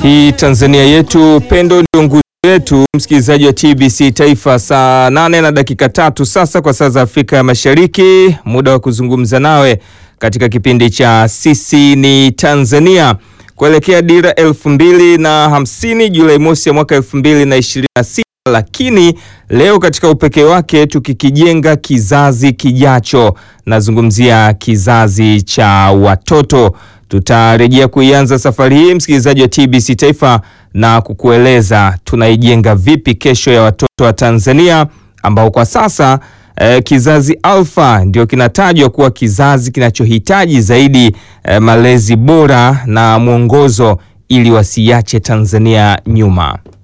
Hii Tanzania yetu, pendo ndio nguzo yetu. Msikilizaji wa TBC Taifa, saa nane na dakika tatu sasa kwa saa za Afrika ya Mashariki, muda wa kuzungumza nawe katika kipindi cha sisi ni Tanzania kuelekea dira elfu mbili na hamsini Julai mosi ya mwaka elfu mbili na ishirini na sita lakini leo katika upekee wake tukikijenga kizazi kijacho, nazungumzia kizazi cha watoto. Tutarejea kuianza safari hii msikilizaji wa TBC Taifa na kukueleza tunaijenga vipi kesho ya watoto wa Tanzania ambao kwa sasa eh, kizazi alfa ndio kinatajwa kuwa kizazi kinachohitaji zaidi eh, malezi bora na mwongozo ili wasiache Tanzania nyuma.